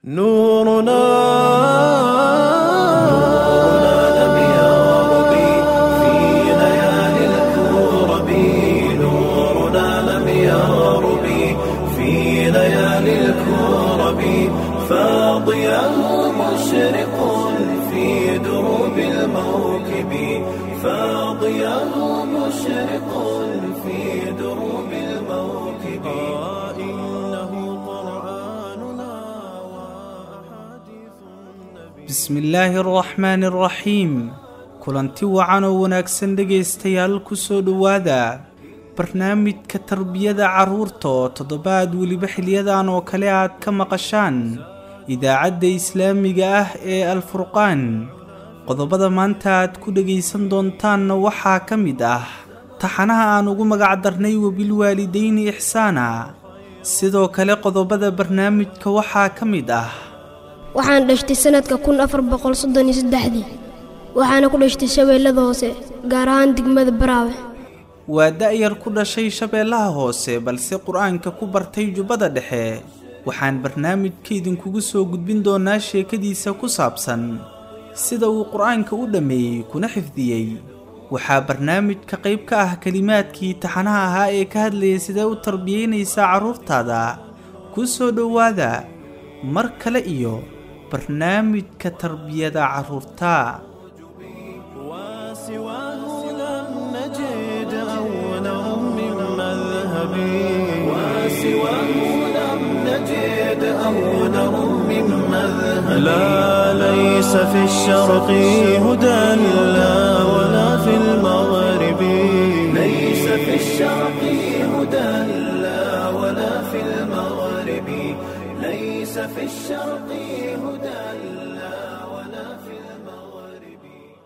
نورنا لم يغرب في ليالي الكرب نورنا لم يغرب في ليالي الكرب فاضيا مشرق في دروب الموكب فاضيا مشرق في دروب الموكب إنه قرآننا وأحاديث النبي bismi illaahi araxmaani araxiim kulanti wacan oo wanaagsan dhegaystayaal ku soo dhowaada barnaamijka tarbiyada carruurta oo toddobaad weliba xiliyadan oo kale aad ka maqashaan idaacadda islaamiga ah ee alfurqaan qodobada maanta aad ku dhegaysan doontaanna waxaa ka mid ah taxanaha aan ugu magac darnay wabilwaalidayni ixsaana sidoo kale qodobada barnaamijka waxaa ka mid ah waxaan dhashtay sanadka kun afar boqol soddon iyo saddexdii waxaana ku dhashtay shabeellada hoose gaar ahaan degmada baraawe waa da'yar ku dhashay shabeellaha hoose balse qur-aanka ku bartay jubbada dhexe waxaan barnaamijka idinkugu soo gudbin doonaa sheekadiisa ku saabsan sida uu qur-aanka u dhammeeyey kuna xifdiyey waxaa barnaamijka qayb ka ah kelimaadkii taxanaha ahaa ee ka hadlayay sidee u tarbiyeynaysaa carruurtaada ku soo dhowaada mar kale iyo barnaamijka tarbiyada carruurta وسواه لم نجد أولا من مذهب وسواه لم نجد أولا من مذهب لا ليس في الشرق هدى لا ولا في المغرب ليس في الشرق هدى لا ولا في المغرب ليس في الشرق هدى لا ولا في المغرب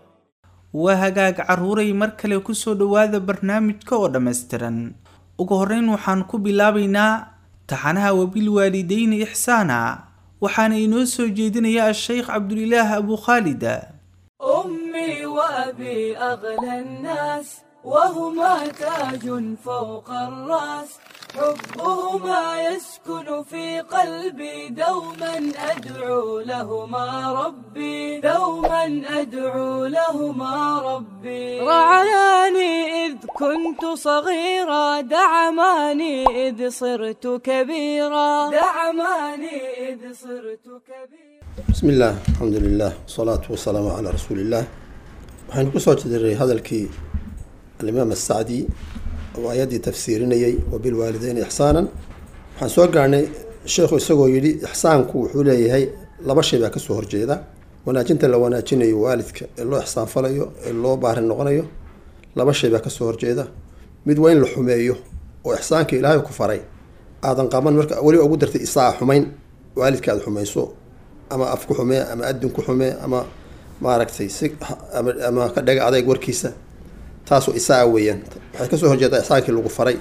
waa hagaag carruuray mar kale ku soo dhowaada barnaamijka oo dhammaystiran ugu horreyn waxaan ku bilaabaynaa taxanaha wabilwaalidayni ixsaana waxaana inoo soo jeedinaya a-sheykh cabdulilaah abu khaalida أمي وأبي أغلى الناس وهما تاج فوق الرأس حبهما يسكن في قلبي دوما أدعو لهما ربي دوما أدعو لهما ربي رعاني إذ كنت صغيرا دعماني إذ صرت كبيرا دعماني إذ صرت كبيرا بسم الله الحمد لله والصلاة والسلام على رسول الله waxaynu kusoo jiray hadalkii alimaam asacdi oo ayaddii tafsiirinayay wabilwaalideyni ixsaanan waxaan soo gaarnay sheekhu isagoo yidhi ixsaanku wuxuu leeyahay laba shay baa kasoo horjeeda wanaajinta la wanaajinayo waalidka ee loo ixsaan falayo ee loo baarin noqonayo laba shay baa kasoo horjeeda mid waa in la xumeeyo oo ixsaanka ilaahay ku faray aadan qaban marka weliba ugu dartay isaa xumayn waalidka aada xumayso ama af ku xumee ama adin ku xumee ama maaragtay si ama ama ka dhaga adayg warkiisa taasoo isaa weeyaan waxay kasoo horjeedaa ixsaankii lagu faray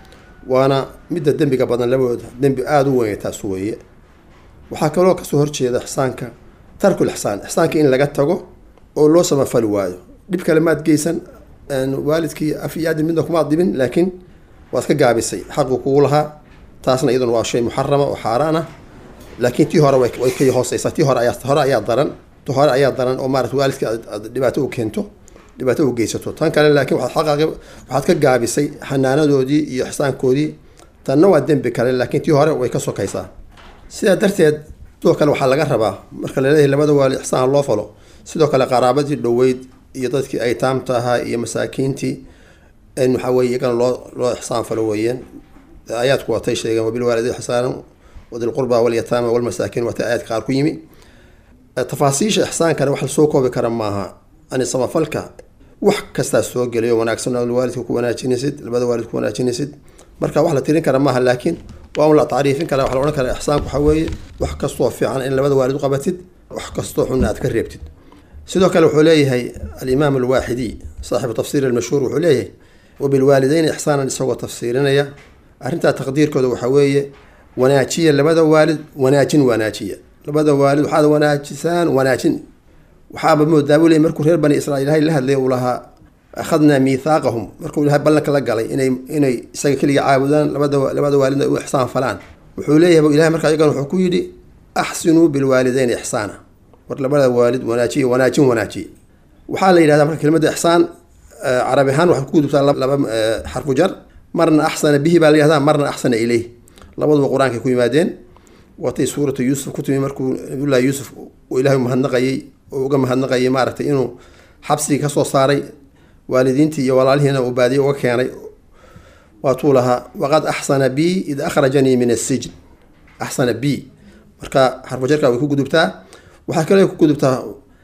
waana midda dembiga badan labadooda dembi aada u weyn taas weeye waxaa kaloo kasoo horjeeda ixsaanka tarkul ixsaan ixsaanka in laga tago oo loo samafali waayo dhib kale maad geysan waalidkii af iyo adin midna kumaad dhibin laakiin waad ka gaabisay xaqu kugu lahaa taasna iyaduna waa shay muxarama oo xaaraan ah laakiin tii hore way way ka hooseysaa tii hore ayaa hore ayaa daran ti hore ayaa daran oo maarata waalidka aad aad dhibaato u keento dhibaato u geysato tan kale laakiin waxaad xaqaaqi waxaad ka gaabisay xanaanadoodii iyo ixsaankoodii tanna waa dembi kale laakiin tii hore way ka sokaysaa sidaa darteed sidoo kale waxaa laga rabaa marka laleeyahay labada waalid ixsaan loo falo sidoo kale qaraabadii dhoweyd iyo dadkii aytaamta ahaa iyo masaakiintii in waxaa weye iyagana loo loo ixsaan falo weeyaan aayaadku waatay sheegeen wabilwaalidi ixsaanan wadilqurba walyataama walmasaakiin waatay aayaadka qaar ku yimi tafaasiisha ixsaankana wax lasoo koobi kara maaha ani samafalka wax kastaa soo gelayo wanaagsan oo waalidka ku wanaajinaysid labada waalid ku wanaajinaysid marka wax la tirin kara maaha laakiin waa un la tacriifin kara waxa la odhan kara ixsaanku waxaa weeye wax kastoo fiican in labada waalid u qabatid wax kastoo xunna aad ka reebtid sidoo kale wuxuu leeyahay alimaam alwaaxidi saaxibu tafsiir almashhuur wuxuu leeyahay wabilwaalideyni ixsaanan isagoo tafsiirinaya arrintaa taqdiirkooda waxaa weeye wanaajiya labada waalid wanaajin wanaajiya labada waalid waxaad wanaajisaan wanaajin waxaaba moodaa buu leey markuu reer bani israiil ilahay la hadlay uu lahaa akhadnaa miithaaqahum markuu ilahay ballanka la galay inay inay isaga keliga caabudaan labada labada waalidna u ixsaan falaan wuxuu leeyahay ilahay markaa iyagana wuxuu ku yidhi axsinuu bilwaalideyni ixsaana war labada waalid wanaajiya wanaajin wanaajiya waxaa la yidhahdaa marka kelimada ixsaan carabi ahaan waxay ku gudubtaa laba xarfu jar marna axsana bihi baa la yihahdaa marna axsana ileyh labaduba qur-aankay ku yimaadeen watay suuratu yuusuf ku timi markuu nabiyullahi yuusuf uu ilaahay mahadnaqayay oo uga mahadnaqayay maaragtay inuu xabsigii kasoo saaray waalidiintii iyo walaalihiina uu baadiye uga keenay waatuu lahaa waqad axsana bi id akhrajanii min asijn axsana b marka xarfujarka way ku gudubtaa waxaa kale ku gudubtaa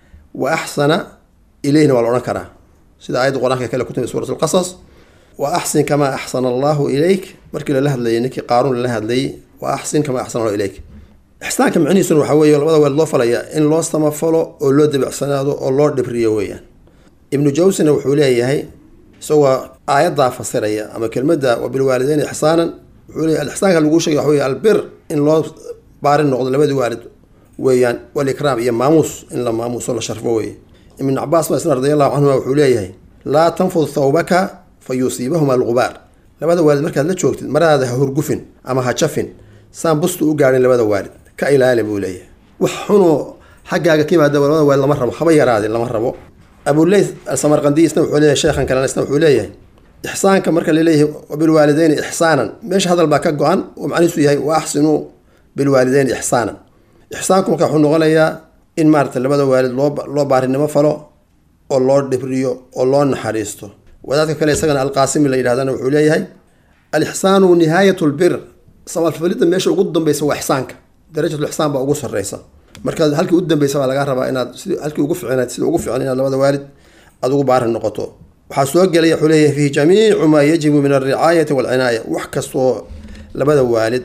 wa axsana ileyhna waa la odhan karaa sida aayadda qur-aanka kale ku timi suurat lqasas wa axsin kamaa axsana allahu ilayk markii lala hadlayay ninkii qaaruun lala hadlayay wa axsin kamaa axsana allahu ilayk ixsaanka micnihiisuna waxaa weeye labada weel loo falaya in loo samafalo oo loo debicsanaado oo loo dhibriyo weeyaan ibnu jawsina wuxuu leeyahay isagoo aayaddaa fasiraya ama kelmadda wabilwaalideyn ixsaanan wuxuu leeyahy alixsaanka laguu sheegay waxa wey albir in loo baari noqdo labadii waalid weeyaan walikraam iyo maamuus in la maamuuso la sharfo weeye ibn cabaas masna radi allahu canhuma wuxuu leeyahay laa tanfud thawbaka fa yusiibahuma algubaar labada waalid markaad la joogtid maradaada ha hurgufin ama ha jafin saan bustu u gaadhin labada waalid ka ilaali buu leeyahay wax xunoo xaggaaga ka yimaada labada waalid lama rabo haba yaraadin lama rabo abuleyth alsamarqandi isna wuxuu leeyahay sheekhan kalena isna wuxuu leeyahay ixsaanka marka laleeyahay wabilwaalideyni ixsaanan meesha hadal baa ka go-an oo macnihiisu yahay wa axsinuu bilwaalideyni ixsaanan ixsaanku marka wuxuu noqonayaa in maarata labada waalid loo loo baarinimo falo oo loo dhibriyo oo loo naxariisto wadaadka kale isagana alqaasimi la yidhahdana wuxuu leeyahay alixsaanu nihaayat lbir samafalidda meesha ugu dambeysa waa ixsaanka darajatulixsaan baa ugu sareysa marka halkii u dambeysa baa lagaa rabaa inaad si halkii ugu ficnayd sida ugu fican inaad labada waalid aada ugu baarin noqoto waxaa soo gelaya wuxuu leeyahay fiihi jamiicu maa yajibu min alricaayati walcinaaya wax kastoo labada waalid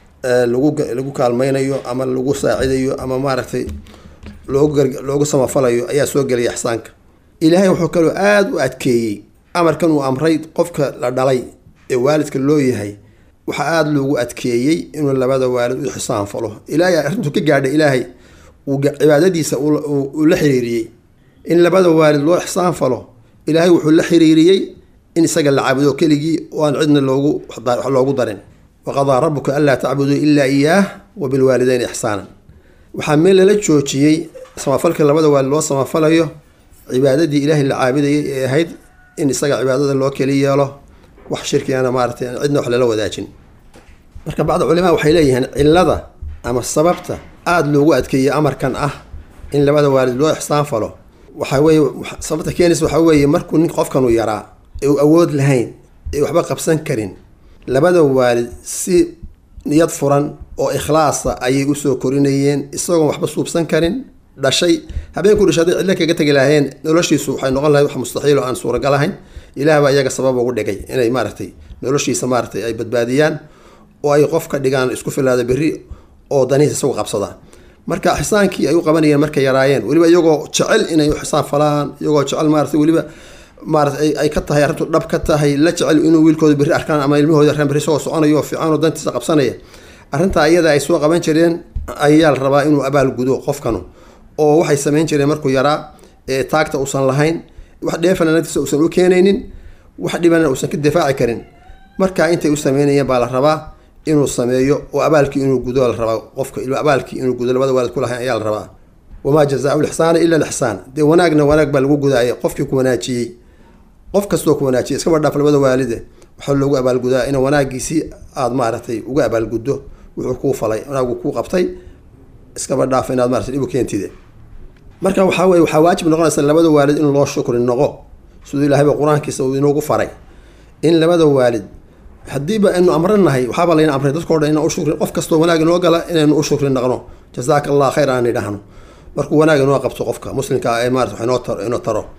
lagu lagu kaalmaynayo ama lagu saacidayo ama maaragtay loogu loogu samafalayo ayaa soo gelaya ixsaanka ilaahay wuxuu kaloo aada u adkeeyey amarkan uu amray qofka la dhalay ee waalidka loo yahay waxaa aada loogu adkeeyey inuu labada waalid u ixsaan falo ilaahay arrintuu ka gaadhay ilaahay uu cibaadadiisa uu la xiriiriyey in labada waalid loo ixsaan falo ilaahay wuxuu la xiriiriyey in isaga la caabudo keligii oo aan cidna loogu wax loogu darin waqadaa rabuka anlaa tacbuduu ilaa iyaah wa bilwaalideyn ixsaanan waxaa meel lala joojiyey samafalka labada waalid loo samafalayo cibaadadii ilaahay la caabudayay ee ahayd in isaga cibaadada loo keli yeelo wax shirkigana maaratay aan cidna wax lala wadaajin marka bacda culimaa waxay leeyihiin cilada ama sababta aada loogu adkeeyey amarkan ah in labada waalid loo ixsaan falo waxaa weeye sababta keenaysa waxaa weeye markuu nin qofkanu yaraa ee uu awood lahayn ee waxba qabsan karin labada waalid si niyad furan oo ikhlaasa ayay usoo korinayeen isagoon waxba suubsan karin dhashay habeenku dhashay hadday cidlo kaga tegi lahayeen noloshiisu waxay noqon lahayd wax mustaxiil oo aan suuragal ahayn ilaah baa iyaga sabab ugu dhigay inay maaragtay noloshiisa maaratay ay badbaadiyaan oo ay qof ka dhigaan isku filaada berri oo danihiisa isagu qabsadaan marka xisaankii ay u qabanayeen markay yaraayeen weliba iyagoo jecel inay u xisaan falaan iyagoo jecel maarata weliba maarata ay ka tahay arrintu dhab ka tahay la jecel inuu wiilkooda berri arkaan ama ilmahooda arkaan berri isagoo soconayo oo fiican oo dantiisa qabsanaya arrintaa iyada ay soo qaban jireen ayaa la rabaa inuu abaal gudo qofkanu oo waxay samayn jireen markuu yaraa ee taagta uusan lahayn wax dheefana naftiisa uusan u keenaynin wax dhibana uusan ka difaaci karin markaa intay u sameynayeen baa la rabaa inuu sameeyo oo abaalkii inuu gudo la rabaa qofka abaalkii inuu gudo labada waalid ku lahayn ayaa la rabaa wamaa jazaau lixsaana ila lixsaan dee wanaagna wanaag baa lagu gudaaya qofkii ku wanaajiyey qof kastoo ku wanaajiyay iskaba dhaaf labada waalide waxaa loogu abaalgudaa ina wanaagiisii aada maaragtay uga abaalguddo wuxuu kuu falay wanaagu kuu qabtay iskaba dhaaf inaad maratay dhib u keentide marka waxaa weye waxaa waajib noqonaysa labada waalid in loo shukri noqo siduu ilaahayba qur-aankiisa uu inoogu faray in labada waalid haddiiba aynu amranahay waxaaba layna amray dadkao dhan inaan ushukri qof kastoo wanaag inoo gala inaynu u shukri naqno jazaaka allah khayr aan idhahno markuu wanaag inoo qabto qofka muslimka ee maarata wax inoo taro inoo taro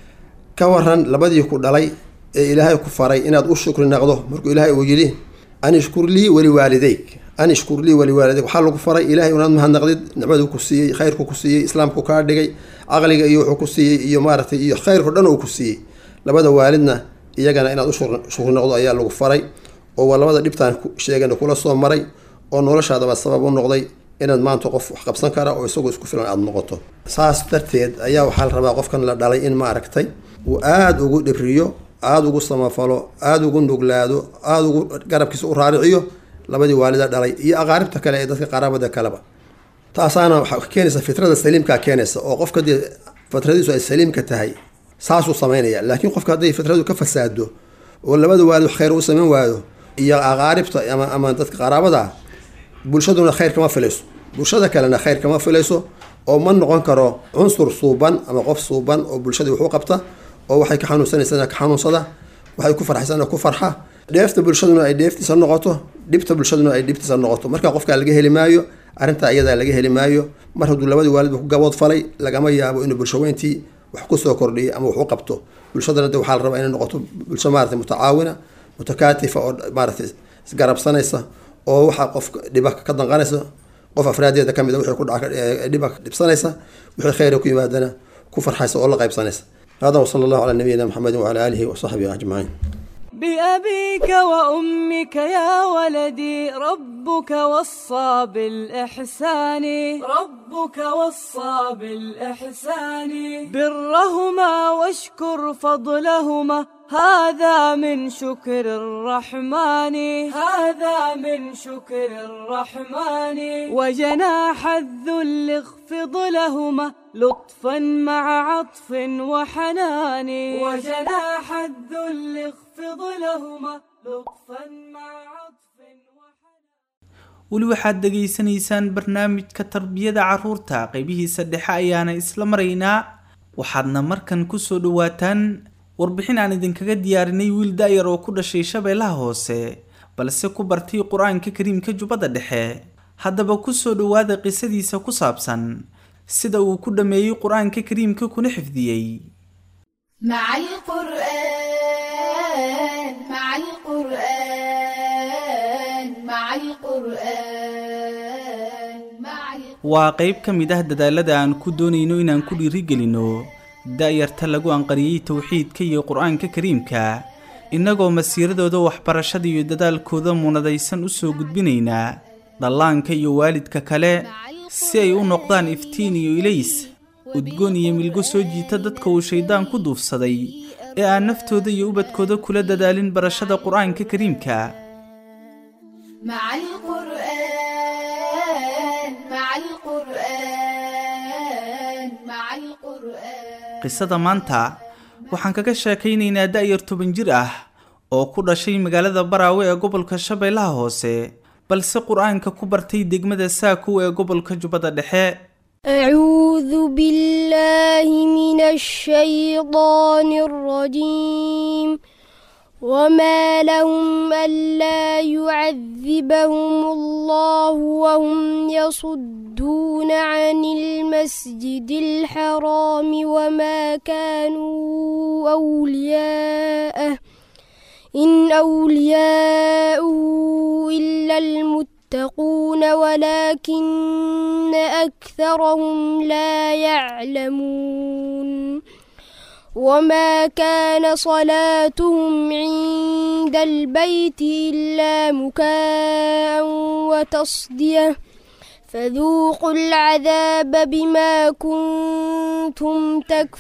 ka waran labadii ku dhalay ee ilaahay ku faray inaad u shukri naqdo markuu ilaahay uu yidhi an ishkur lii waliwaalideyk an ishkur lii waliwaalideyk waxaa lagu faray ilahay unaad mahadnaqdid nicmaduu ku siiyey khayrku ku siiyey islaamku kaa dhigay caqliga iyo wuxuu ku siiyey iyo maaratay iyo khayrku dhan uu ku siiyey labada waalidna iyagana inaad u shukri noqdo ayaa lagu faray oo waa labada dhibtaan sheegana kula soo maray oo noloshaadaba sabab u noqday inaad maanta qof wax qabsan kara oo isagoo isku filan aada noqoto saas darteed ayaa waxaa la rabaa qofkan la dhalay in maaragtay uu aada ugu dhibriyo aada ugu samafalo aada ugu nuglaado aada ugu garabkiisa u raariciyo labadii waalida dhalay iyo aqaaribta kale ee dadka qaraabada kaleba taasaana waxaa keenaysa fitrada saliimkaa keenaysa oo qofka dee fitradiisu ay saliimka tahay saasuu samaynaya laakiin qofka hadday fitradu ka fasaado oo labada waalid wax khayr u samayn waayo iyo aqaaribta ama ama dadka qaraabada ah bulshaduna khayr kama filayso bulshada kalena khayr kama filayso oo ma noqon karo cunsur suuban ama qof suuban oo bulshadii wax u qabta oo waxay ka xanuunsanaysana ka xanuunsada waxay ku farxaysana ku farxa dheefta bulshaduna ay dheeftiisa noqoto dhibta bulshaduna ay dhibtiisa noqoto marka qofkaa laga heli maayo arrintaa iyadaa laga heli maayo mar hadduu labadii waalidba ku gabood falay lagama yaabo inuu bulshaweyntii wax kusoo kordhiyo ama wax u qabto bulshadana de waxaa la rabaa inay noqoto bulsho maarata mutacaawina mutakaatifa oo maaragtay isgarabsanaysa oo waxaa qof dhiba ka danqanaysa qof afraadeeda ka mid a wixii ku dhaca dhiba dhibsanaysa wixii khayra ku yimaadana ku farxaysa oo la qaybsanaysa hada wasala allahu calaa nabiyina maxamedin wacala aalihi wasaxbihi ajmaciin بأبيك وأمك يا ولدي ربك وصى بالإحسان ربك وصى بالإحسان برهما واشكر فضلهما هذا من شكر الرحمن هذا من شكر الرحمن وجناح الذل اخفض لهما لطفا مع عطف وحنان وجناح الذل اخفض لهما لطفا مع عطف وحنان weli waxaad dhegaysanaysaan barnaamijka tarbiyada carruurta qeybihiisa dhexe ayaana isla maraynaa waxaadna markan kusoo dhawaataan warbixin aan idinkaga diyaarinay wiil da-yar oo ku dhashay shabeellaha hoose balse ku bartay qur-aanka kariimka jubbadda dhexe haddaba kusoo dhowaada qisadiisa ku saabsan sida uu ku dhammeeyey qur-aanka kariimka kuna xifdiyey مع القرآن مع القرآن مع القرآن مع القرآن waa qeyb ka mid ah dadaalada aan ku doonayno inaan ku dhiirigelinno da-yarta lagu anqariyey towxiidka iyo qur-aanka kariimka innagoo masiiradooda waxbarashada iyo dadaalkooda munadaysan u soo gudbinaynaa dhallaanka iyo waalidka kale si ay u noqdaan iftiin iyo ilays udgoon iyo milgo soo jiita dadka uu shayddaan ku duufsaday ee aan naftooda iyo ubadkooda kula dadaalin barashada qur-aanka kariimka مع القرآن مع القرآن مع القرآن qisada maanta waxaan kaga sheekaynaynaa da-yar toban jir ah oo ku dhashay magaalada baraawe ee gobolka shabeellaha hoose balse qur-aanka ku bartay degmada saakow ee gobolka jubbadda dhexe أعوذ بالله من الشيطان الرجيم وما لهم ألا يعذبهم الله وهم يصدون عن المسجد الحرام وما كانوا أولياءه إن أولياؤه إلا المتقون ولكن أكثرهم لا يعلمون وما كان صلاتهم عند البيت إلا مكاء وتصدية فذوقوا العذاب بما كنتم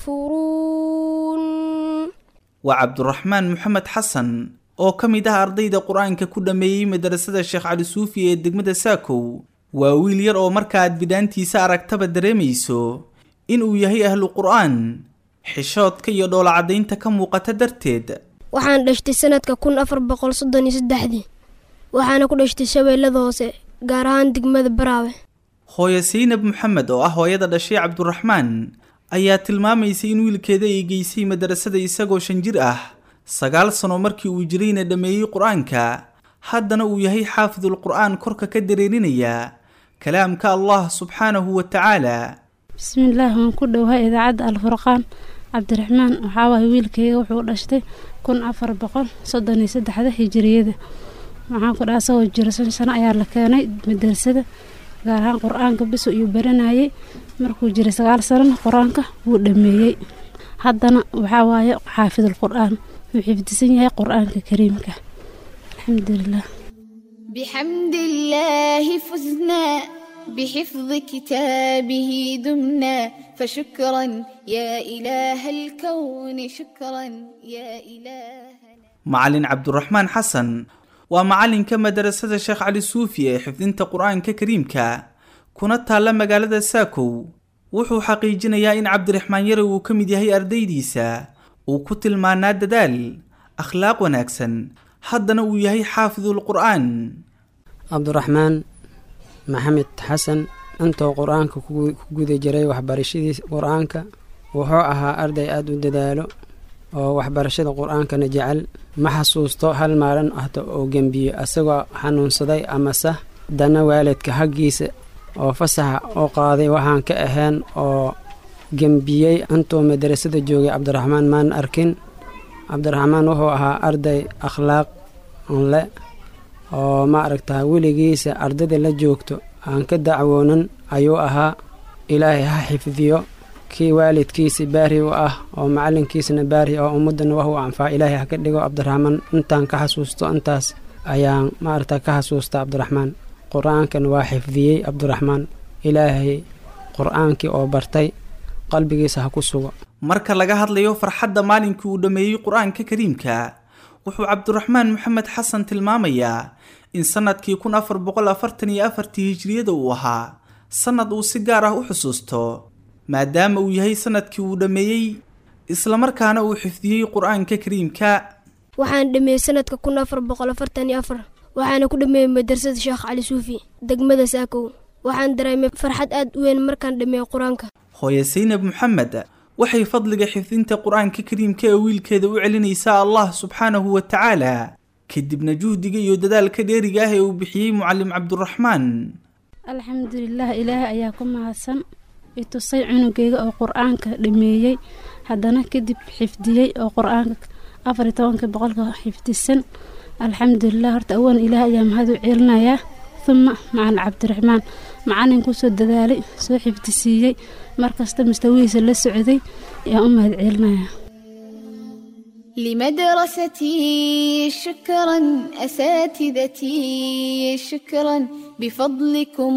تكفرون waa cabduraxmaan maxamed xasan oo ka mid ah ardayda qur-aanka ku dhammeeyey madrasada sheekh cali suufi ee degmada saakow waa wiil yar oo markaaad bidhaantiisa aragtaba dareemayso inuu yahay ahlu qur-aan xishoodka iyo dhoolacadaynta ka muuqata darteed waxaan dhashtay sanadka kun afar boqol soddon iyo saddexdii waxaana ku dhashtay shabeellada hoose gaar ahaan degmada baraawe hooyo saynab maxamed oo ah hooyada dhashay cabduraxmaan ayaa tilmaamaysay in wiilkeeda ay geysay madrasada isagoo shan jir ah sagaal sano markii uu jirayna dhammeeyey qur-aanka haddana uu yahay xaafidul qur-aan korka ka dareerinaya kalaamka allah subxaanahu wa tacaala bismillaah waan ku dhowhaa idaacadda alfurqaan cabdiraxmaan waxaa waaye wiilkayga wuxuu dhashtay kun afar boqol soddon iyo saddexda hijiriyada waxaan ku dhaha asagoo jiro shan sano ayaa la keenay madrasada gaar ahaan qur-aanka biso iyuu baranayay markuu jiray sagaal sanona qur-aanka wuu dhameeyey haddana waxaa waaye xaafidul qur-aan wuu xifdisan yahay qur-aanka kariimka alxamdulilah بحمد الله فزنا بحفظ كتابه دمنا فشكرا يا إله الكون شكرا يا إلهنا macalin cabduraxmaan xasan waa macalinka madrasada sheekh cali suufi ee xifdinta qur-aanka kariimka kuna taalla magaalada saakow wuxuu xaqiijinayaa in cabdiraxmaan yare uu ka mid yahay ardaydiisa uu ku tilmaanaa dadaal akhlaaq wanaagsan haddana uu yahay xaafidul qur'aan cabdiraxmaan maxamed xasan intuu qur-aanka ku guda jiray waxbarashadiis qur-aanka wuxuu ahaa arday aada u dadaalo oo waxbarashada qur-aankana jecel ma xasuusto hal maalin ahta oo gembiyo asagoo xanuunsaday amase dana waalidka haggiisa oo fasaxa u qaaday waxaan ka ahayn oo gembiyey intuu madarasada joogay cabdiraxmaan maan arkin cabdiraxmaan wuxuu ahaa arday akhlaaq le oo ma aragtaa weligiisa ardayda la joogto aan ka dacwoonan ayuu ahaa ilaahay ha xifdiyo kii waalidkiisa baari u ah oo macalinkiisana baari oo ummadana wax u anfaa ilaahay ha ka dhigo cabdiraxmaan intaan ka xasuusto intaas ayaan maaragta ka xasuusta cabdiraxmaan qur-aankan waa xifdiyey cabdiraxmaan ilaahay qur-aankii oo bartay qalbigiisa ha ku sugo marka laga hadlayo farxadda maalinkii uu dhammeeyey qur-aanka kariimka wuxuu cabdiraxmaan maxamed xasan tilmaamayaa in sannadkii kun afar boqol afartan iyo afartii hijriyada uu ahaa sannad uu si gaar ah u xusuusto maadaama uu yahay sannadkii uu dhammeeyey islamarkaana uu xifdiyey qur-aanka kariimka waxaan dhameeyey sanadka kun afar boqol afartan iyo afar waxaana ku dhameeyey madrasada sheekh cali suufi degmada saakow waxaan dareemay farxad aad u weyn markaan dhameeyey qur-aanka hooye saynab maxamed waxay fadliga xifdinta qur-aanka kariimka ee wiilkeeda u celinaysaa allah subxaanahu wa tacaala kadibna juhdiga iyo dadaalka dheeriga ah ee uu bixiyey mucalim cabduraxmaan alxamdulilah ilaahay ayaa ku mahadsan itusay cunugeyga oo qur-aanka dhameeyey haddana kadib xifdiyey oo qur-aanka afar iyo tobanka boqolka xifdisan alxamdulilah horta awan ilaahay ayaa mahad u celinayaa uma macalin cabdiraxmaan macalin kusoo dadaalay soo xifdisiiyey markasta mustawihiisa la socday ayaan u mahad celinayaa لمدرستي شكرا أساتذتي شكرا بفضلكم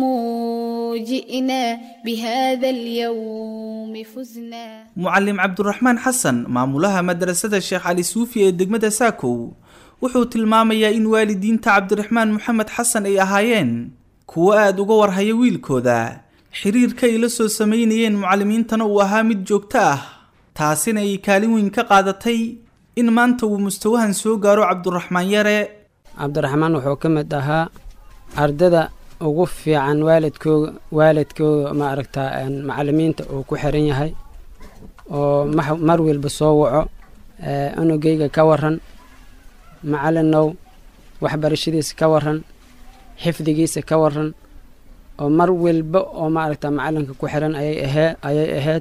جئنا بهذا اليوم فزنا mucalim cabduraxmaan xasan maamulaha madrasada sheekh cali suufi ee degmada saakow wuxuu tilmaamayaa in waalidiinta cabdiraxmaan maxamed xasan ay ahaayeen kuwo aada uga warhaya wiilkooda xiriirka ay la soo sameynayeen mucalimiintana uu ahaa mid joogto ah taasina ay kaalin weyn ka qaadatay in maanta uu mustawahan soo gaaro cabduraxmaan yare cabdiraxmaan wuxuu ka mid ahaa ardada ugu fiican waalidkooga waalidkooda ma aragtaa macalimiinta uu ku xiran yahay oo mar walba soo waco unugeyga ka waran macalinow waxbarashadiisa ka waran xifdigiisa ka waran oo mar walba oo maaragta macalinka ku xiran ayay ahee ayay ahayd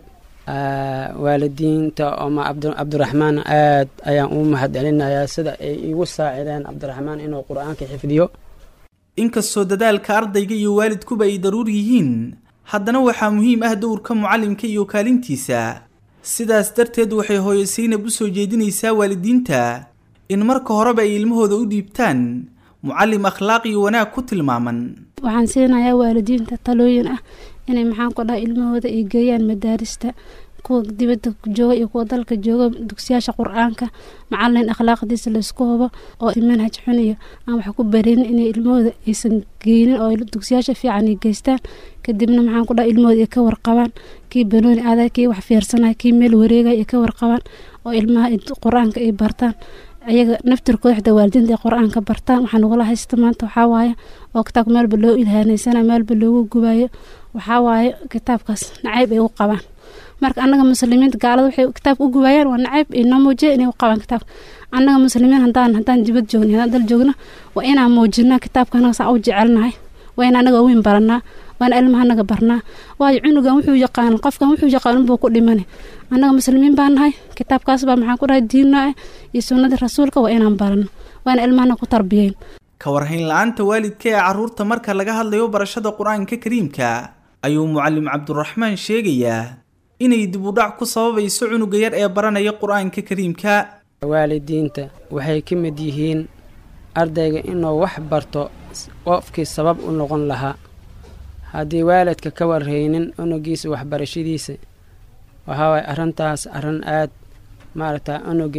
waalidiinta oo cabdiraxmaan aad ayaan u mahad celinayaa sida ay igu saacideen cabdiraxmaan inuu qur-aanka xifdiyo inkastoo dadaalka ardayga iyo waalidkuba ay daruur yihiin haddana waxaa muhiim ah dowrka mucallimka iyo kaalintiisa sidaas darteed waxay hooyo saynab u soo jeedinaysaa waalidiinta in marka horeba ay ilmahooda u dhiibtaan mucallim akhlaaq iyo wanaag ku tilmaaman waxaan siinayaa waalidiinta talooyin ah inay maxaan ku dhaha ilmahooda ay geeyaan madaarista kuwa dibadda jooga iyo kuwa dalka jooga dugsiyaasha qur-aanka macalin akhlaaqdiisa laysku hubo oo manhaj xun iyo aan wax ku bareenin inay ilmahooda aysan geynin oo dugsiyaasha fiican ay geystaan kadibna maxaan ku dhaha ilmahooda ay ka warqabaan kii banooni adag kii wax fiirsanaya kii meel wareegaya ay ka warqabaan oo ilmaha qur-aanka ay bartaan ayaga naftirkooda xita waalidiinta ay qur-aanka bartaan waxaa nagula haysta maanta waxaa waaye oo kitaabka meelba loo ilhaaneysana meelba loogu gubayo waxaa waaye kitaabkaas nacayb ay u qabaan marka annaga muslimiinta gaalada waxay kitaabka u gubayaan waa nacayb inoo muujiya inay u qabaan kitaabka annaga muslimiin haddaan haddaan dibad joogna haddaan dal joogna waa inaan muujinaa kitaabka annaga saa u jecelnahay waa in annaga weyn baranaa waa in ilmaha annaga barnaa waayo cunugan wuxuu yaqaan qofkan wuxuu yaqaan unbuu ku dhimane annaga muslimiin baan nahay kitaabkaas baa maxaan ku dhahay diinna ah iyo sunnadii rasuulka waa inaan barano waa in ilmahana ku tarbiyeyn ka warhayn la-aanta waalidka ee carruurta marka laga hadlayo barashada qur-aanka kariimka ayuu mucallim cabduraxmaan sheegayaa inay dib u dhac ku sababayso cunuga yar ee baranaya qur-aanka kariimka waalidiinta waxay ka mid yihiin ardayga inuu wax barto qofkii sabab u noqon lahaa haddii waalidka ka warhaynin unugiisa waxbarashadiisa waxaa waay arrintaas arrin aad maaragta unuga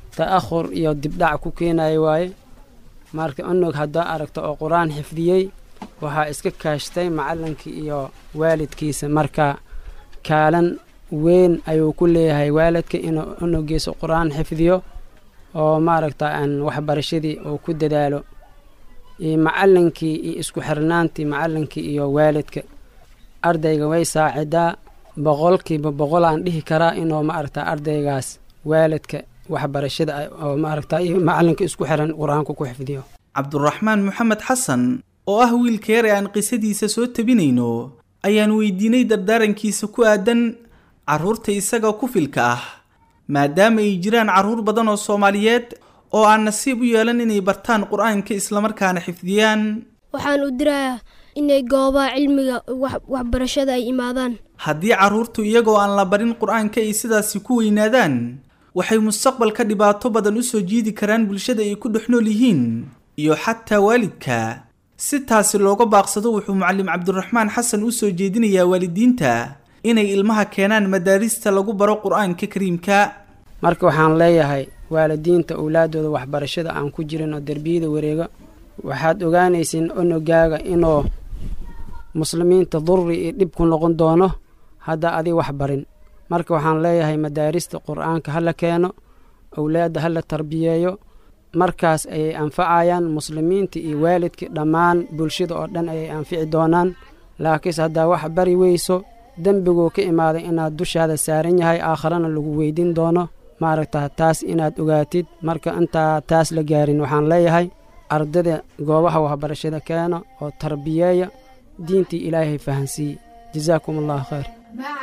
ta'ahur iyo dibdhac ku keenaya waaye marka unug haddaa aragto oo qur-aan xifdiyey waxaa iska kaashtay macallinkii iyo waalidkiisa marka kaalan weyn ayuu ku leeyahay waalidka inuu unugiisa qur-aan xifdiyo oo maaragta aan waxbarashadii uu ku dadaalo iyo macallinkii iyo isku xirnaantii macallinkii iyo waalidka ardayga way saacidaa boqolkiiba boqol aan dhihi karaa inuu maaragta ardaygaas waalidka waxbarashada oo maaragta iyo macallinka isku xiran qur-aanka ku xifdiyo cabduraxmaan maxamed xasan oo ah wiilka yar ee aan qisadiisa soo tabinayno ayaan weydiinay dardaarankiisa ku aadan carruurta isaga ku filka ah maadaama ay jiraan carruur badan oo soomaaliyeed oo aan nasiib u yeelan inay bartaan qur-aanka islamarkaana xifdiyaan waxaan u dirayaa inay goobaha cilmiga waxbarashada ay imaadaan haddii carruurtu iyagoo aan la barin qur-aanka ay sidaasi ku weynaadaan waxay mustaqbalka dhibaato badan u soo jiidi karaan bulshada ay ku dhex nool yihiin iyo xataa waalidka si taasi looga baaqsado wuxuu macallim cabdiraxmaan xasan u soo jeedinayaa waalidiinta inay ilmaha keenaan madaarista lagu baro qur-aanka kariimka marka waxaan leeyahay waalidiinta owlaadooda waxbarashada aan ku jirin oo derbiyada wareega waxaad ogaanaysiin onogaaga inuu muslimiinta durri iyo dhib ku noqon doono hadda adi wax barin marka waxaan leeyahay madaarista qur-aanka ha la keeno owlaadda ha la tarbiyeeyo markaas ayay anfacayaan muslimiinta iyo waalidka dhammaan bulshada oo dhan ayay anfici doonaan laakiinse haddaa wax bari weyso dembiguu ka imaaday inaad dushaada saaran yahay aakharana lagu weydiin doono maaragta taas inaad ogaatid marka intaa taas la gaarin waxaan leeyahay ardada goobaha waxbarashada keena oo tarbiyeeya diintii ilaahay fahansiiye jazaakum allahu khayr مع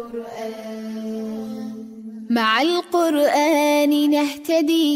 القرآن مع القرآن نهتدي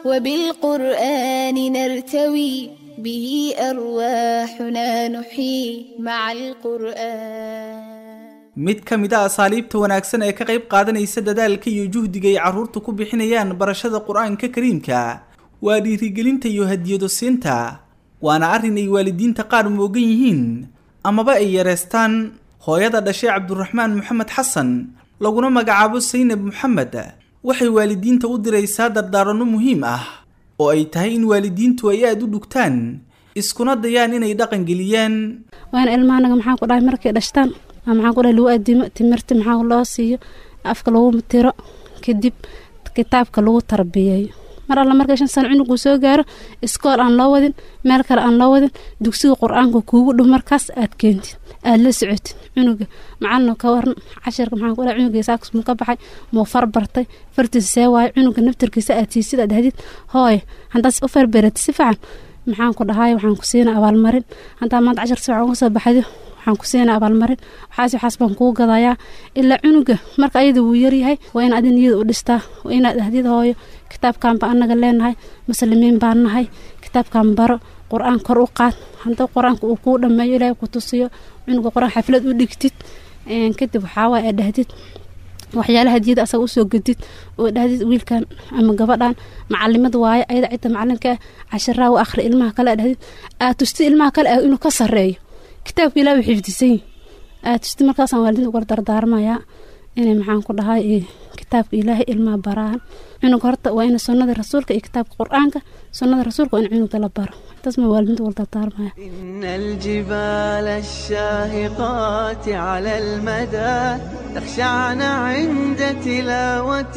وبالقرآن نرتوي به أرواحنا نحيي مع القرآن mid ka mid a asaaliibta wanaagsan ee ka qayb qaadanaysa dadaalka iyo juhdiga ay carruurta ku bixinayaan barashada qur-aanka kariimka waa dhiirigelinta iyo hadiyado siinta waana arrin ay waalidiinta qaar moogan yihiin amaba ay yareystaan hooyada dhashay cabduraxmaan maxamed xasan laguna magacaabo saynab maxamed waxay waalidiinta u diraysaa dardaaranno muhiim ah oo ay tahay in waalidiintu ay aada u dhugtaan iskuna dayaan inay dhaqangeliyaan waana ilmahanaga maxaan ku dhahay markay dhashtaan ama maxaan ku dhahay lagu adimo timirta maxaa loo siiyo afka lagu tiro kadib kitaabka lagu tarbiyeeyo mar alla markay shan sano cunuguu soo gaaro iskool aan loo wadin meel kale aan loo wadin dugsiga qur-aanka kuugu dhow markaas aad keentid aada la socotid cunuga macalino ka waran cashirka maxaan ku dhahay cunuga saaks muu ka baxay muu far bartay fartiisa see waayo cunuga naftarkiisa aad siisid aad hadid hooy haddaas u farberatid si fiican maxaan ku dhahay waxaan ku siina abaalmarin haddaa maanta cashir si fiican uga soo baxdo waxaan ku siina abaalmarin waxaas waxaas baan kuu gadayaa ilaa cunuga marka ayada wuu yaryahay waa in adi niyada u dhistaa waa inaad ahdid hooyo kitaabkan baa anaga leenahay muslimiin baan nahay kitaabkan baro qur-aan kor u qaad hadda qur-aanka uu kuu dhameeyo ilaahay ku tusiyo cunuga qur-aan xaflad u dhigtid kadib waxaawaay aad dhahdid waxyaalaha hadiyada asaga usoo gedid oo dhahdid wiilkan ama gabadhan macalimad waaye ayada cidda macalinka ah cashiraa u akhri ilmaha kale aad dhahdid aad tustid ilmaha kale ah inuu ka sareeyo kitaabka ilaah way xifdisan aad tustid markaasaan waalidinta uga dardaarmayaa inay maxaan ku dhahay kitaabka ilaahay ilmaha baraan cunuga horta waa in sunnada rasuulka iyo kitaabka qur-aanka sunnada rasuulka waa in cunuga la baro intaas ma waalidinta uga dardaarmaya إن الجبال الشاهقات على المدى تخشعن عند تلاوة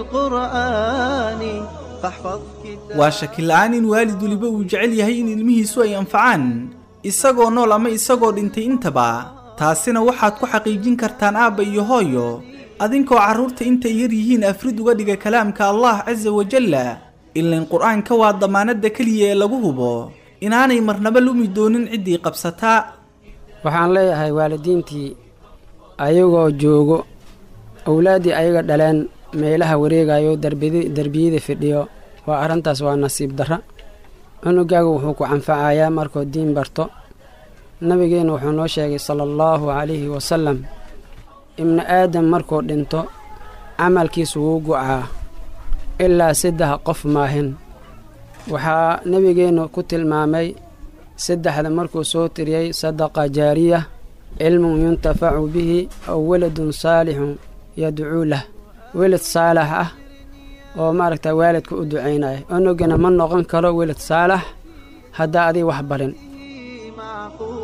القرآن فاحفظ كتاب waa shaki la-aan in waalid weliba uu jecel yahay in ilmihiisu ay anfacaan isagoo nool ama isagoo dhintay intaba taasina waxaad ku xaqiijin kartaan aabba iyo hooyo adinkoo carruurta intay yar yihiin afrid uga dhiga kalaamka allah casa wajalla ilain qur-aanka waa damaanadda keliya ee lagu hubo inaanay marnaba lumi doonin ciddii qabsataa waxaan leeyahay waalidiintii ayagoo joogo owlaaddii ayaga dhaleen meelaha wareegayo darbidi- derbiyada fidhiyo waa arrintaas waa nasiib darra cunugaaga wuxuu ku canfacayaa markuu diin barto nabigeenna wuxuu noo sheegay sala allahu calayhi wasalam ibni aadam markuu dhinto camalkiisu wuu gucaa ilaa saddex qof maahin waxaa nebigeennu ku tilmaamay saddexda markuu soo tiriyey sadaqa jaariya cilmun yuntafacu bihi aw waladun saalixun yadcuu lah welad saalax ah oo maaragta waalidka u ducaynaya onogana ma noqon karo welad saalax haddaa adig wax barin معقول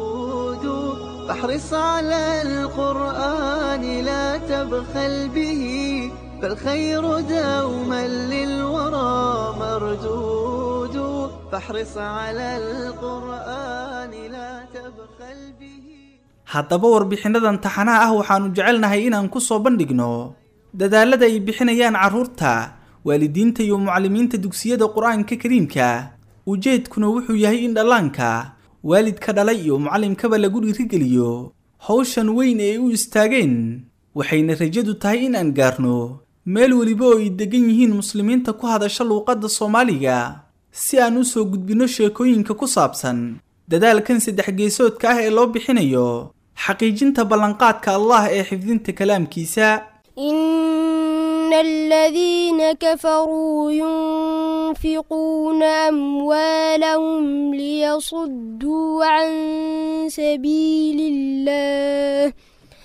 فاحرص على القرآن لا تبخل به فالخير دوما للورى مردود فاحرص على القرآن لا تبخل به haddaba warbixinnadan taxanaha ah waxaannu jecelnahay inaan ku soo bandhigno dadaalada ay bixinayaan carruurta waalidiinta iyo mucallimiinta dugsiyada qur-aanka kariimka ujeedkuna wuxuu yahay in dhallaanka waalidka dhalay iyo mucallimkaba lagu dhiirigeliyo hawshan weyn ee u istaageen waxayna rajadu tahay in aan gaarno meel weliba oo ay degan yihiin muslimiinta ku hadasha luuqadda soomaaliga si aan u soo gudbinno sheekooyinka ku saabsan dadaalkan saddex geesoodka ah ee loo bixinayo xaqiijinta ballanqaadka allah ee xifdinta kalaamkiisa إن الذين كفروا ينفقون أموالهم ليصدوا عن سبيل الله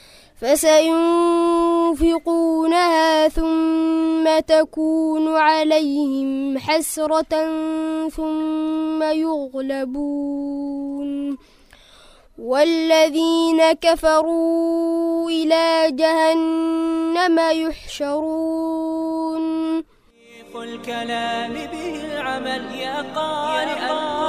فسينفقونها ثم تكون عليهم حسرة ثم يغلبون والذين كفروا إلى جهنم يحشرون الكلام به العمل يا قارئ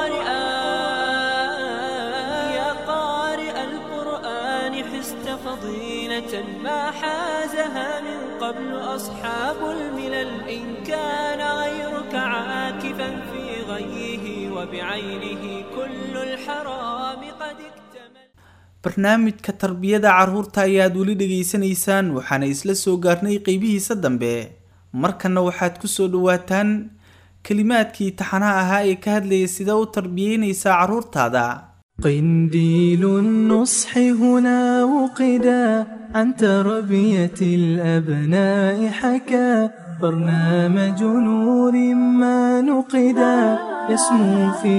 القرآن يا قارئ القرآن حست فضيلة ما حازها من قبل أصحاب الملل إن كان غيرك عاكفا في غيه وبعينه كل الحرام قد اكتمل barnaamijka tarbiyada carruurta ayaad weli dhegaysanaysaan waxaana isla soo gaarnay qeybihiisa dambe markanna waxaad ku soo dhowaataan kelimaadkii taxanaha ahaa ee ka hadlayay sida u tarbiyeynaysaa carruurtaada قنديل النصح هنا وقدا عن تربية الأبناء حكى برنامج نور ما نقدا يسمو في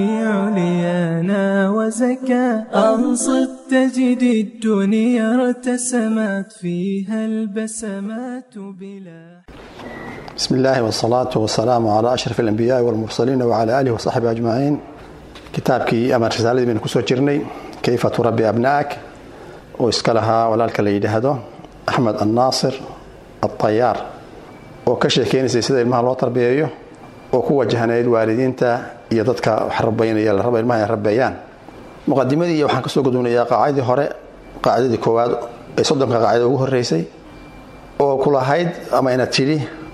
عليانا وزكى أنصت تجد الدنيا ارتسمت فيها البسمات بلا بسم الله والصلاة والسلام على أشرف الأنبياء والمرسلين وعلى آله وصحبه أجمعين kitaabkii ama risaaladii baynu kusoo jirnay kayfa turabbi abna'ak oo iska lahaa walaalka la yidhaahdo axmed annaasir altayaar oo ka sheekeynaysay sida ilmaha loo tarbiyeeyo oo ku wajahnayd waalidiinta iyo dadka wax rabaynaya la rabo ilmaha ay rabeeyaan muqadimadii iyo waxaan kasoo gudubnayaa qaacidii hore qaacidadii koowaad ee soddonka qaacida ugu horreysay oo ku lahayd ama inaad tidhi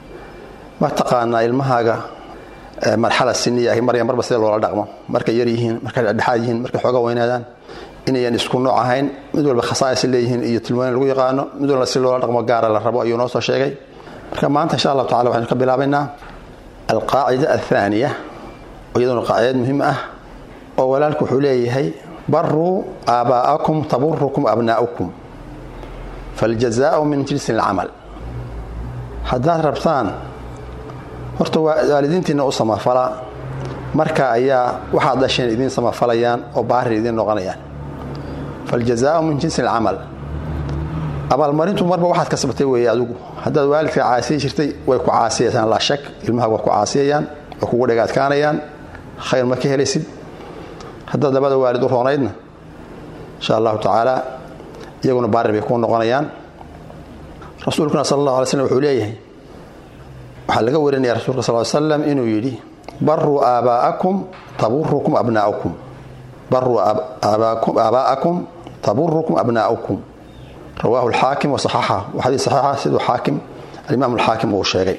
ma taqaanaa ilmahaaga marxala siniya ahi marya marba sida loola dhaqmo markay yar yihiin markay dhexdhexaad yihiin markay xooga weynaadaan inayan isku nooc ahayn mid walba khasaais leeyihiin iyo tilmaanin lagu yaqaano mid walba si loola dhaqmo gaara la rabo ayuu noo soo sheegay marka maanta insha allahu tacala waxaynu ka bilaabaynaa alqaacida athaaniya oo iyaduna qaacidad muhiim ah oo walaalku wuxuu leeyahay baruu aabaa'akum taburukum abnaa'ukum faljazaau min jinsi alcamal haddaad rabtaan horta waalidiintiina u samafala marka ayaa waxaad dhasheen idiin samafalayaan oo baari idiin noqonayaan faljazaau min jinsi alcamal abaalmarintu marba waxaad kasbatay weeye adigu haddaad waalidka caasiyi jirtay way ku caasiyayaan laa shak ilmaha waa ku caasiyayaan way kugu dhagaadkaanayaan khayr ma ka helaysid haddaad labada waalid u roonaydna insha allahu tacaala iyaguna baari bay kuu noqonayaan rasuulkuna sal allahu alay slm wuxuu leeyahay waxaa laga warinaya rasulka sal slam inuu yidhi baruu aabaa'akum taburukum abnaa'ukum baruu aabaa'akum taburukum abnaa'ukum rawaahu alxaakim wasaxaxa waa xadiis saxiixa siduu xaakim alimaam alxaakim uu sheegay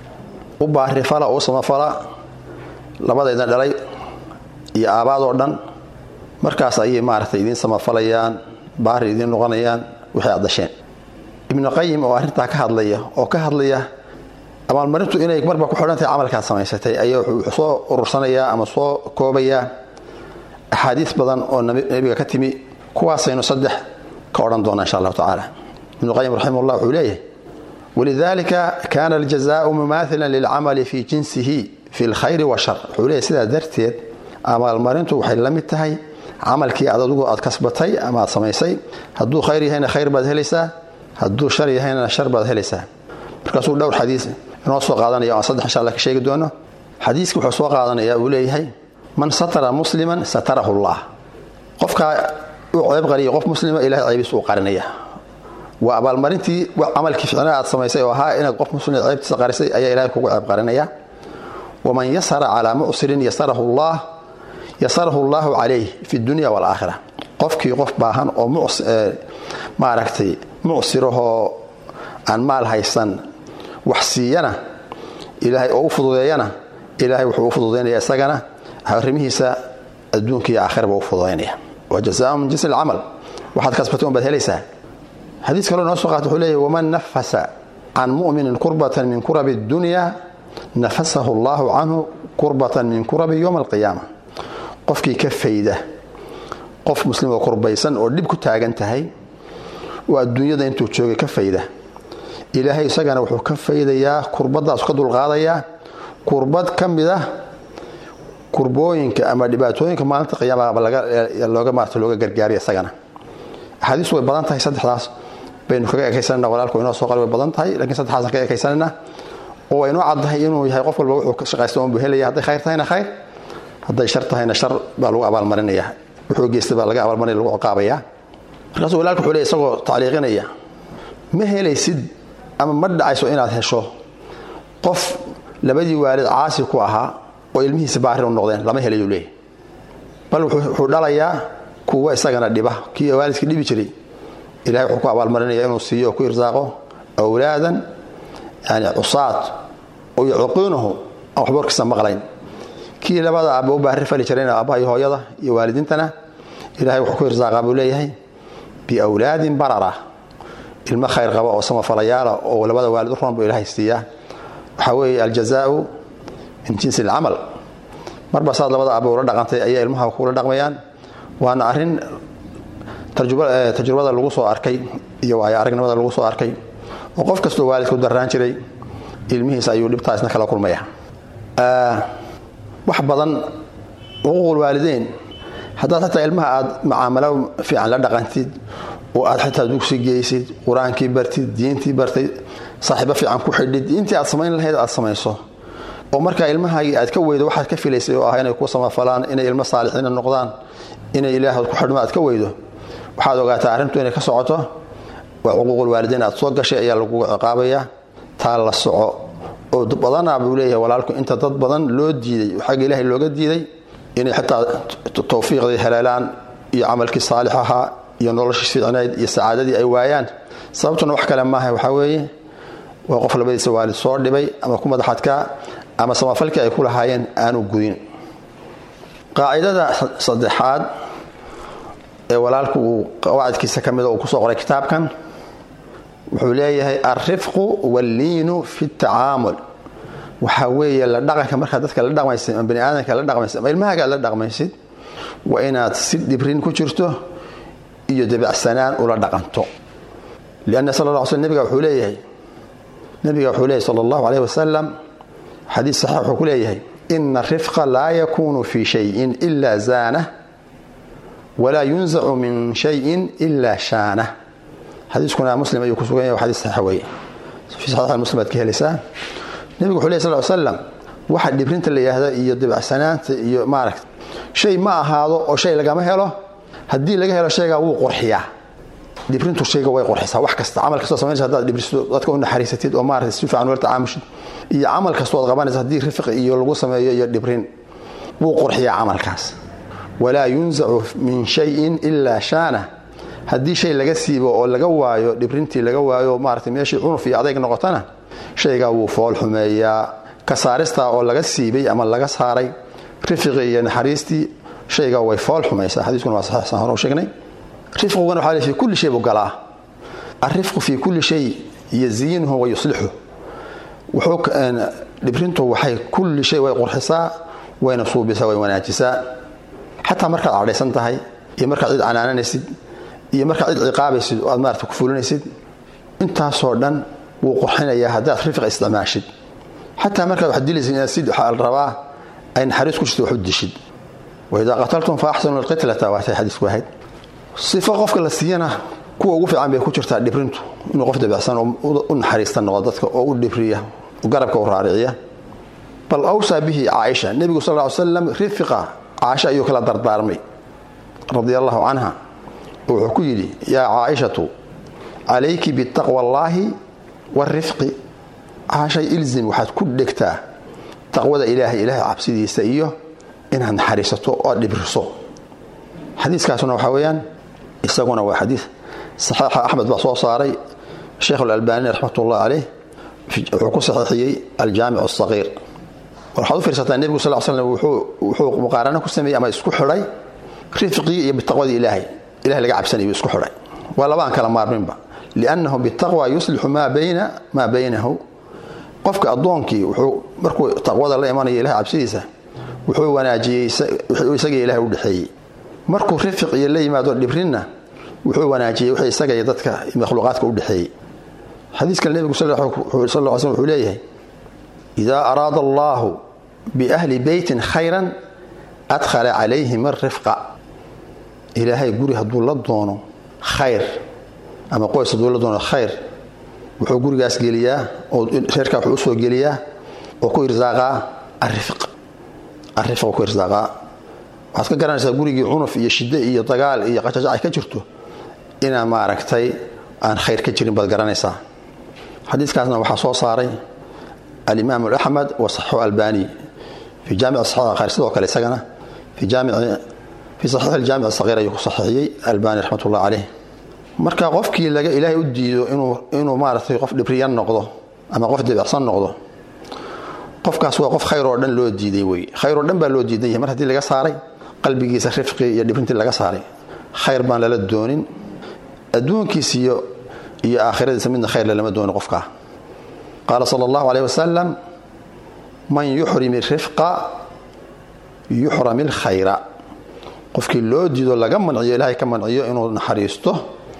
u baarifala oo u samafala labadaydan dhalay iyo aabaadoo dhan markaas ayay maaragtay idiin samafalayaan baari idiin noqonayaan wixii aad dasheen ibnu qayim oo arrintaa ka hadlaya oo ka hadlaya abaalmarintu inay marba ku xidhantahay camalkaad samaysatay ayaa wuxuu soo urursanayaa ama soo koobayaa axaadiis badan oo nebiga ka timi kuwaasaynu saddex ka odhan doonaa insha allahu tacaala ibnu qayim raximahullah wuxuu leeyahay walidalika kana aljazaau mumaathilan lilcamali fi jinsihi fi lkhayri washar wuxuu leeyahy sidaa darteed abaalmarintu waxay la mid tahay camalkii aad adigu aad kasbatay ama aad samaysay hadduu khayr yahayna khayr baad helaysaa hadduu shar yahayna shar baad helaysaa markaasuu dhowr xadiis inoo soo qaadanaya aan saddex insha alla ka sheegi doono xadiiska wuxuu soo qaadanaya uu leeyahay man satara musliman satarahu llah qofkaa u ceeb qariya qof muslima ilahay ceebiisa u qarinaya waa abaalmarintii camalkii ficnaa aad samaysay oo ahaa inaad qof muslima ceebtiisa qarisay ayaa ilahay kugu ceeb qarinaya waman yasara calaa mucsirin yasarahu llah yasarahu llaahu calayh fi dunya waalaakhira qofkii qof baahan oo maaragtay mucsirahoo aan maal haysan wax siiyana ilaahay oo u fududeeyana ilaahay wuxuu u fududaynaya isagana arrimihiisa adduunka iyo aakhiraba u fududaynaya wa jazaa min jinsi alcamal waxaad kasbatay un baad helaysaa xadiis kaloo noo soo qaata wuxuu leeyahy waman nafasa can mu'minin kurbatan min kurabi dunya nafasahu allahu canhu kurbatan min kurabi yowma alqiyaama qofkii ka fayda qof muslim oo kurbaysan oo dhib ku taagan tahay oo adduunyada intuu joogay ka fayda ilaahay isagana wuxuu ka faydayaa kurbadaasu ka dulqaadayaa kurbad ka mid ah kurbooyinka ama dhibaatooyinka maalinta qiyaamaba looga maarta looga gargaariya isagana axaadiistu way badan tahay saddexdaas baynu kaga ekaysanana walaalku inoo soo qal way badan tahay lakiin saddexdaasaan kaga ekaysanana oo way inoo caddahay inuu yahay qof walba wuxuu ka shaqaysta unbuu helaya hadday khayr tahayna khayr hadday shar tahayna shar baa lagu abaalmarinaya wuxuu geystay baa laga abaalmarinaya lagu ciqaabaya markaasuu walaalku wuxuu leey isagoo tacliiqinaya ma helaysid ama ma dhacayso inaad hesho qof labadii waalid caasi ku ahaa oo ilmihiisa baarir u noqdeen lama helayu leeyahy bal wuxuu dhalayaa kuwa isagana dhiba kii waalidkii dhibi jiray ilahay wuxuu ku abaalmarinaya inuu siiyo oo ku irsaaqo awlaadan yani cusaad oo yacuqiinuhu aan waxba warkiisa maqlayn kii labada aaba u baari fali jirayna aabbaha iyo hooyada iyo waalidiintana ilahay wuxuu ku irsaaqaa buu leeyahay biawlaadin barara ilmo khayr qaba oo samafalayaala oo labada waalid u roon buu ilahay siiyaa waxaa weeye aljazaau min jinsi alcamal marba saad labada aaba ula dhaqantay ayaa ilmaha kula dhaqmayaan waana arrin tajrubada lagu soo arkay iyo waayo aragnimada lagu soo arkay oo qof kastoo waalidku darraan jiray ilmihiisa ayuu dhibtaasna kala kulmaya wax badan xuquuqul waalideyn haddaad xataa ilmaha aad macaamalo fiican la dhaqantid oo aad xitaa dugsi geysid qur-aankii bartid diintii bartay saaxiibo fiican ku xidhid intii aad samayn lahayd aad samayso oo markaa ilmahaagii aad ka weydo waxaad ka filaysay oo ah inay ku samafalaan inay ilmo saalixiina noqdaan inay ilaahood ku xidhmo aad ka weydo waxaad ogaataa arrintu inay ka socoto waa xuquuqul waalideyn aad soo gashay ayaa lagugu ciqaabayaa taa la soco oo badanaa buu leeyahay walaalku inta dad badan loo diiday xagga ilaahay looga diiday inay xitaa tawfiiqdii heleelaan iyo camalkii saalix ahaa iyo noloshii fiicnayd iyo sacaadadii ay waayaan sababtuna wax kale maaha waxaa weeye waa qof labadiisa waalid soo dhibay ama ku madaxadkaa ama samafalkii ay ku lahaayeen aanu gudin qaacidada saddexaad ee walaalku uu qawacidkiisa ka mida uu kusoo qoray kitaabkan wuxuu leeyahay alrifqu walliinu fi tacaamul waxaa weeye la dhaqanka markaad dadka la dhaqmaysid ama bani aadamka la dhaqmaysid ama ilmahaaga aad la dhaqmaysid waa inaad si dhibrin ku jirto iyo dabacsanaan ula dhaqanto lianna sal la sl nabiga wuxuu leeyahay nabiga wuxuu leeyahy sala allahu alayh wasalam xadiis saxiix wuxuu ku leeyahay ina arifqa laa yakunu fi shayin ila zaanah walaa yunzacu min shayin ila shaanah xadiiskuna muslim ayuu ku sugan yahay xadiis saxiix weeye fi saxiix muslim baad ka helaysaa nebigu wuxuu leeyahy sal ly slam waxa dhibrinta la yidhaahda iyo dabacsanaanta iyo maaragta shay ma ahaado oo shay lagama helo haddii laga helo shaygaa wuu qurxiyaa dhibrintu shayga way qurxisaa wax kasta camal kastoo samaynaysa haddaad dhibristo dadka u naxariisatid oo maarata si fiican ula tacaamushid iyo camal kastoo ad qabanaysa haddii rifq iyo lagu sameeyo iyo dhibrin wuu qurxiyaa camalkaas walaa yunzacu min shayin ilaa shaana haddii shay laga siibo oo laga waayo dhibrintii laga waayo maarata meeshii cunuf iyo adayg noqotana shaygaa wuu fool xumeeyaa ka saaristaa oo laga siibay ama laga saaray rifiqii iyo naxariistii shaygaa way fool xumaysaa xadiiskuna waa saxiix saan hore u sheegnay rifqiguna waxaa le fi kulli shay buu galaa alrifqu fi kulli shay yaziinuhu wa yuslixu wuxuu dhibrintu waxay kulli shay way qurxisaa wayna suubisaa way wanaajisaa xataa markaad cadhaysan tahay iyo markaad cid canaananaysid iyo markaad cid ciqaabaysid oo aad maarata ku fulinaysid intaasoo dhan wuu qurxinayaa haddaad rifq isticmaashid xataa markaad wax dilaysid inaad sid waxaa la rabaa ay naxariis ku jirto wax u dishid waidaa qataltum fa axsanu alqitlata waatay xadiisku ahayd sifo qofka la siiyana kuwa ugu fiican bay ku jirtaa dhibrintu inuu qof dabicsan oo u naxariista noqdo dadka oo u dhibriya garabka u raariciya bal awsaa bihi caaisha nebigu sal ly slam rifiqa caaisha ayuu kala dardaarmay radia allahu canha wuxuu ku yidhi yaa caaishatu calayki bitaqwa allaahi warifqi caashay ilzim waxaad ku dhegtaa taqwada ilaahay ilaahay cabsidiisa iyo inaad naxariisato oo dhibriso xadiiskaasuna waxaa weeyaan isaguna waa xadiis saxiixa axmed baa soo saaray sheekh alalbaani raxmatullah caleyh wuxuu ku saxiixiyey aljaamic asaqiir waxaad u fiirsataa nebigu sal l slam wuxuu muqaarano ku sameeyey ama isku xidhay rifqii iyo bitaqwadii ilaahay ilahay laga cabsanayu isku xidhay waa labaan kala maarminba liannahu bitaqwa yuslixu maa bayna maa baynahu qofka addoonkii wuxuu markuu taqwada la imanaya ilahay cabsidiisa wuxuu wanaajiyey isagii ilahay u dhexeeyey markuu rifiq iyo la yimaado dhibrinna wuxuu wanaajiyey wixii isaga iyo dadka makhluuqaadka u dhexeeyey xadiiskan nebigu sal l sl wuxuu leeyahay idaa araada allaahu biahli beytin khayran adkhala calayhim arifqa ilaahay guri hadduu la doono khayr ama qoys hadduu la doono khayr wuxuu gurigaas geliyaa oo reerkaa wuxuu usoo geliyaa oo ku irsaaqaa arifiq arifiq ku irsaaqaa waxaad ka garanaysaa gurigii cunuf iyo shidde iyo dagaal iyo qajajac ay ka jirto inaan maaragtay aan khayr ka jirin baad garanaysaa xadiiskaasna waxaa soo saaray alimaam axmed wa saxixu albani fi jaamic saxiix sidoo kale isagana fi jaamic fi saxiix aljaamic saqiir ayuu ku saxiixiyey albani raxmatullah caleyh marka qofkii laga ilaahay u diido inuu inuu maaragtay qof dhibriyan noqdo ama qof debicsan noqdo qofkaas waa qof khayr oo dhan loo diiday wey khayr oo dhan baa loo diidan yahay mar haddii laga saaray qalbigiisa rifqi iyo dhibrintii laga saaray khayr baan lala doonin adduunkiisa iyo iyo aakhiradiisa midna khayr lalama doonin qofkaa qaala sala allahu caleyh wasalam man yuxrim irifqa yuxram ilkhayra qofkii loo diido laga manciyo ilaahay ka manciyo inuu naxariisto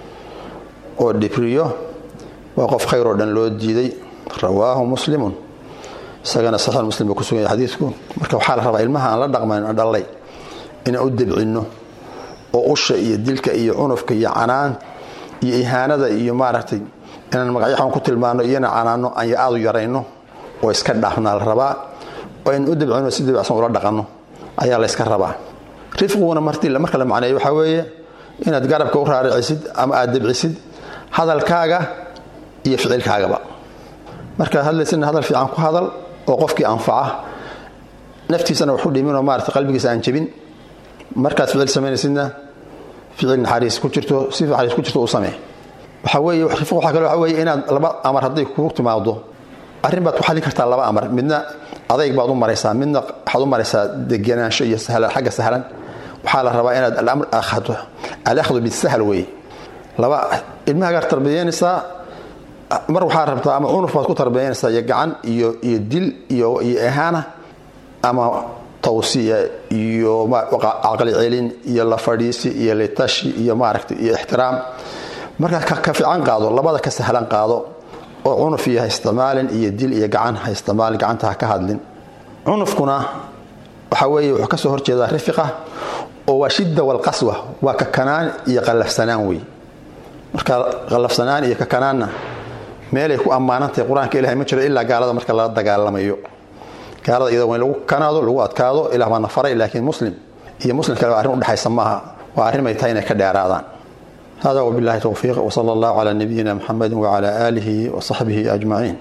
oo dhibriyo waa qof khayr oo dhan loo diiday rawaahu muslimun isagana saxiix muslim buu ku sugan yahay xadiidku marka waxaa la rabaa ilmaha aan la dhaqmayn aan dhallay inaan u debcinno oo usha iyo dilka iyo cunufka iyo canaan iyo ihaanada iyo maaragtay inaan magacyaxan ku tilmaano iyona canaano aan aad u yarayno oo iska dhaafnaa la rabaa oo aynu u debcino si debacsan ula dhaqanno ayaa la yska rabaa rifqiguna marka la macneeyo waxaa weeye inaad garabka u raaricisid ama aad debcisid hadalkaaga iyo ficilkaagaba markaad hadlaysidna hadal fiican ku hadal oo qofkii anfaca naftiisana waxu dhiminoo maarata qalbigiisa aan jebin markaad ficil samaynaysidna ficil naxariis ku jirto si naxariis ku jirto u samee waxaa weeye rifq waxaa kale waxaa weeye inaad laba amar hadday kugu timaado arrin baad ku xallin kartaa laba amar midna adayg baad u maraysaa midna waxaad u maraysaa degenaansho iyo xagga sahlan waxaa la rabaa inaad alamr akhdo alakhdu bisahl weeye laba ilmahagaad tarbiyeynaysaa mar waxaa rabtaa ama cunuf baad ku tarbiyeynaysaa iyo gacan iyo iyo dil iyo iyo ehaana ama tawsiya iyo caqli celin iyo la fadhiisi iyo litashi iyo maaragta iyo ixtiraam markaa ka fiican qaado labada ka sahlan qaado oo cunuf iyo ha isticmaalin iyo dil iyo gacan ha isticmaalin gacanta ha ka hadlin cunufkuna waxaa weeye wuxuu ka soo horjeedaa rifiqa oo waa shidda walqaswa waa kakanaan iyo qallafsanaan wey marka qallafsanaan iyo kakanaanna meelay ku ammaanantahay qur-aanka ilahay ma jiro ilaa gaalada marka lala dagaalamayo gaalada iyada waa in lagu kanaado lagu adkaado ilah baana faray laakiin muslim iyo muslim kale arrin udhexaysa maaha waa arrin ay tahay inay ka dheeraadaan hada wabillahi towfiiq wsala allahu calaa nabiyina muxamedi wacala aalihi wasaxbihi ajmaciin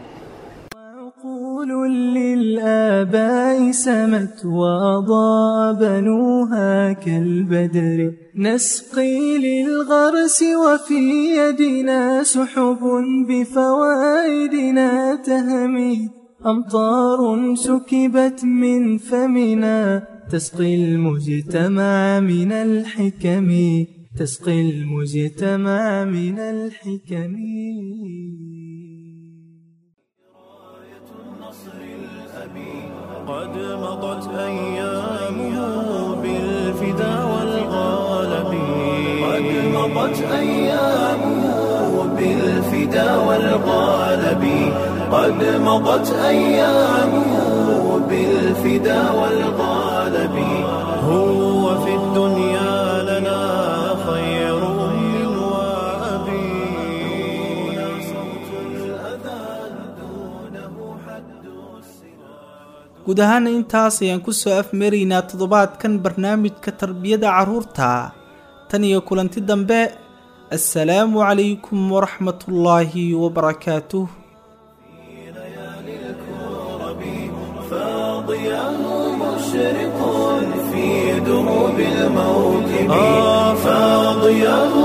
للآباء سمت وأضاء بنوها كالبدر نسقي للغرس وفي يدنا سحب بفوائدنا تهمي أمطار سكبت من فمنا تسقي المجتمع من الحكم تسقي المجتمع من الحكم قد مضت أيامه بالفدا والغالب قد مضت أيامه بالفدا والغالب قد مضت أيامه بالفدا والغالب هو في الدنيا لنا خير من وأبي دون صوت الأذان دونه حد guud ahaana intaas ayaan ku soo afmaraynaa toddobaadkan barnaamijka tarbiyada carruurta tan iyo kulanti dambe assalaamu calaykum waraxmatullaahi wabarakaatuh فاضياه مشرق في دروب الموكب آه فاضياه